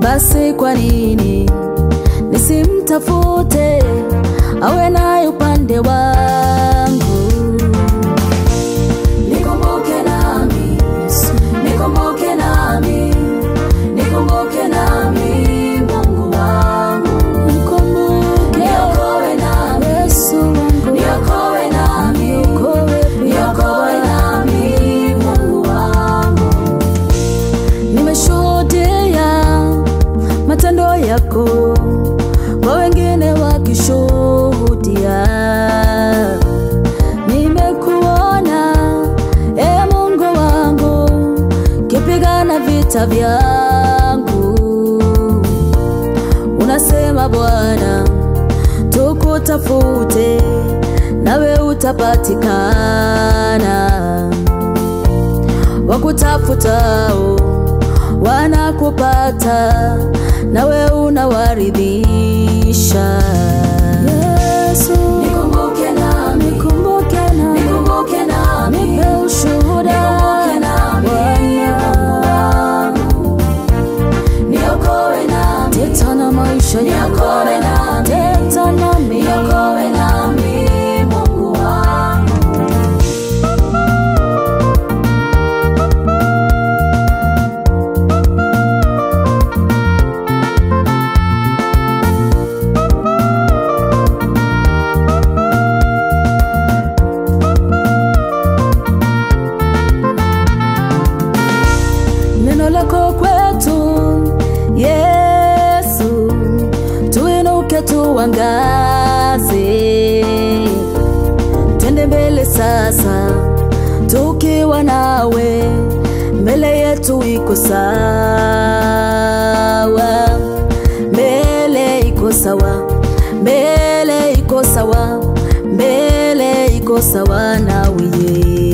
basi kwa nini nisimtafute awe naye upande wangu? Nikumbuke nami, nikumbuke nami, nikumbuke nami, Mungu wangu. Nikumbuke, niokoe nami, Yesu wangu. Niokoe nami, niokoe nami, Mungu wangu. Nimeshuhudia matendo yako kwa wengine wakishuhudia. Nimekuona e Mungu wangu, kipigana vita vyangu. Unasema Bwana, tukutafute nawe utapatikana wakutafutao wanakupata, nawe unawaridhisha. Yesu, nikumbuke nami, nikumbuke nami, nikumbuke nami, nipe ushuhuda, nikumbuke nami, Bwana, niokoe nami, teta na maisha niokoe nami, teta nami, niokoe nami, Mungu wangu. neno lako kwetu Yesu, tuinuke tuangaze, twende mbele sasa, tukiwa nawe, mbele yetu iko sawa, mbele iko sawa, mbele iko sawa, mbele iko sawa nawe Yesu.